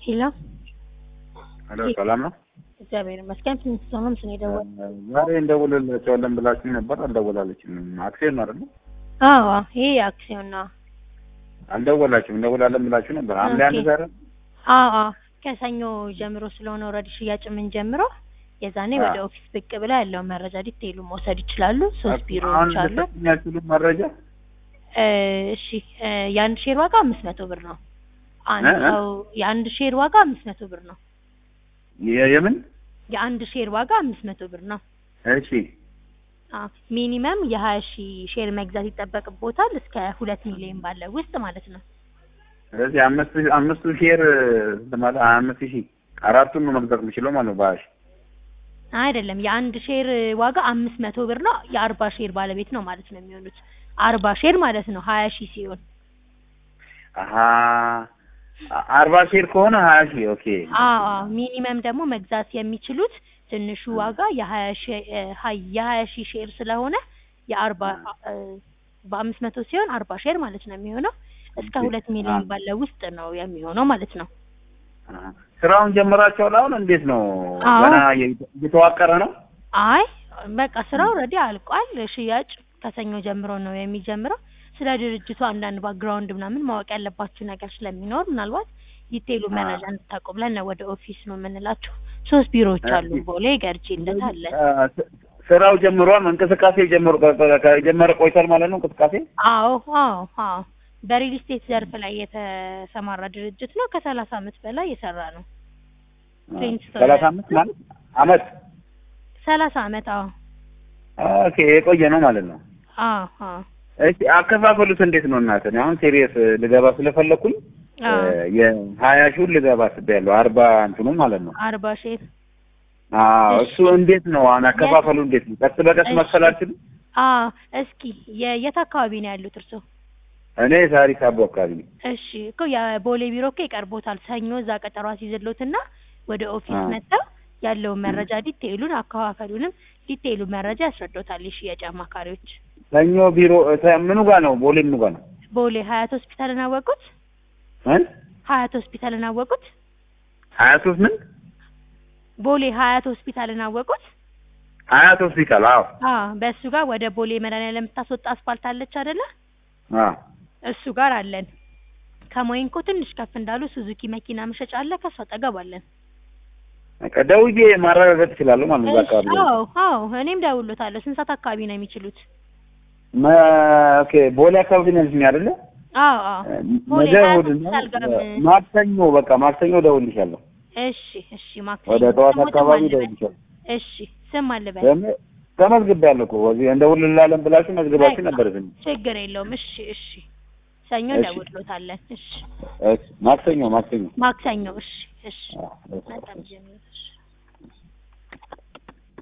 ሄሎ ሄሎ ሰላም ነው? እግዚአብሔር ይመስገን። ፊንስቶንም ስኔ ደወል ዛሬ እንደውልላቸዋለን ብላችሁ ነበር፣ አልደወላለችም። አክሲዮን ነው አይደል? አዎ ይሄ አክሲዮን ነው። አልደወላችሁም። እንደውላለን ብላችሁ ነበር። ሐምሌ አንድ ኦኬ። ዛሬ አዎ አዎ ከሰኞ ጀምሮ ስለሆነ ኦልሬዲ ሽያጭ ምን ጀምሮ የዛኔ አዎ። ወደ ኦፊስ ብቅ ብላ ያለውን መረጃ ዲቴይሉ መውሰድ ይችላሉ። ሶስት አሁን ቢሮዎች አሉ። የሚያስችሉ መረጃ እ፣ እሺ እ፣ የአንድ ሼር ዋጋ አምስት መቶ ብር ነው። አንድ እ? እ? ሰው የአንድ ሼር ዋጋ አምስት መቶ ብር ነው። የ- የምን የአንድ ሼር ዋጋ አምስት መቶ ብር ነው። እሺ አዎ ሚኒመም የሀያ ሺህ ሼር መግዛት ይጠበቅቦታል እስከ ሁለት ሚሊዮን ባለው ውስጥ ማለት ነው። ስለዚህ አምስት አምስቱ ሼር ስንት ማለት አምስት ሺህ አራቱን ነው መግዛት የምችለው ማለት ነው። ባሽ አይደለም የአንድ ሼር ዋጋ አምስት መቶ ብር ነው። የአርባ ሼር ባለቤት ነው ማለት ነው የሚሆኑት። አርባ ሼር ማለት ነው ሀያ ሺህ ሲሆን አሀ አርባ ሼር ከሆነ ሀያ ሺህ ኦኬ። አዎ አዎ ሚኒመም ደግሞ መግዛት የሚችሉት ትንሹ ዋጋ የሀያ ሺህ እ፣ ሀይ- የሀያ ሺህ ሼር ስለሆነ የአርባ እ፣ በአምስት መቶ ሲሆን አርባ ሼር ማለት ነው የሚሆነው እስከ ኦኬ። ሁለት ሚሊዮን አ- ባለው ውስጥ ነው የሚሆነው ማለት ነው። አሀ። ስራውን ጀምራችኋል? አሁን እንዴት ነው? አዎ። ገና እየ- እየተዋቀረ ነው? አይ በቃ ስራው ኦልሬዲ አልቋል። ሽያጭ ከሰኞ ጀምሮ ነው የሚጀምረው። ስለ ድርጅቱ አንዳንድ ባክግራውንድ ምናምን ማወቅ ያለባችሁ ነገር ስለሚኖር ምናልባት ዲቴይሉ አ- መረጃ እንድታውቁ ብለን ነው ወደ ኦፊስ ነው የምንላችሁ። ሶስት ቢሮዎች አሉ። እሺ። ቦሌ፣ ገርጂ እንደት አለ። አ፣ ስ- ስራው ጀምሯል። እንቅስቃሴ ጀምሮ ከጀመረ ቆይቷል ማለት ነው። እንቅስቃሴ አዎ አዎ አዎ በሪል ስቴት ዘርፍ ላይ የተሰማራ ድርጅት ነው። ከሰላሳ አመት በላይ የሰራ ነው። ፕሪንስቶን ሰላሳ አምስት ማለት አመት ሰላሳ አመት አዎ ኦኬ፣ የቆየ ነው ማለት ነው። አዎ አዎ እሺ አከፋፈሉት እንዴት ነው እናት? እኔ አሁን ሴሪየስ ልገባ ስለፈለኩኝ አዎ የሀያ ሺውን ልገባ አስቤያለሁ። አርባ እንትኑ ማለት ነው። አርባ ሼር አዎ እሺ። እሱ እንዴት ነው አሁን አከፋፈሉ እንዴት ነው? ቀስ በቀስ እሺ። መክፈል አልችልም? አዎ እስኪ የ- የት አካባቢ ነው ያሉት እርስዎ? እኔ ሳሪስ አቦ አካባቢ ነኝ። እሺ እኮ የቦሌ ቢሮ እኮ ይቀርቦታል። ሰኞ እዛ ቀጠሮ አስይዝልዎትና ወደ ኦፊስ አዎ። መጥተው ያለውን መረጃ ዲቴይሉን አከፋፈሉንም ዲቴይሉን መረጃ ያስረዶታል የሽያጭ አማካሪዎች። ሰኞ ቢሮ ተ- ምኑ ጋር ነው? ቦሌ ምኑ ጋር ነው? ቦሌ ሀያት ሆስፒታልን አወቁት? እ ሀያት ሆስፒታልን አወቁት? ሀያ ሶስት ምን ቦሌ ሀያት ሆስፒታልን አወቁት? ሀያት ሆስፒታል? አዎ አዎ በእሱ ጋር ወደ ቦሌ መድኃኒዓለም የምታስወጣ አስፋልት አለች አይደለ? አዎ እሱ ጋር አለን። ከሞይንኮ ትንሽ ከፍ እንዳሉ ሱዙኪ መኪና መሸጫ አለ። ከሱ አጠገብ አለን። በቃ ደውዬ ማረጋገጥ እችላለሁ ማለት ነው። እዛ አካባቢ እሺ፣ ላይ አዎ አዎ እኔም ደውሎታለሁ። ስንት ሰዓት አካባቢ ነው የሚችሉት? መ- ኦኬ ቦሌ አካባቢ ነው ያልሽኝ አይደለ? አዎ አዎ ቦሌ ነገ ሀያት እሑድ ነው። ሆስፒታል ጋር ም- ማክሰኞ በቃ ማክሰኞ እደውልልሻለሁ። እሺ እሺ ማክሰኞ ወደ ጠዋት ስሞትም አካባቢ አልበል። እደውልልሻለሁ። እሺ ስም አልበል። ተመ- ተመዝግቤያለሁ እኮ እዚህ እንደውልላለን ብላችሁ መዝግባችሁ በቃ ነበር ዝም ችግር የለውም። እሺ እሺ ሰኞ እሺ። ደውሎታለን። እሺ እሺ ማክሰኞ ማክሰኞ ማክሰኞ እሺ እሺ አዎ፣ እሺ። በጣም ጀምሮ እሺ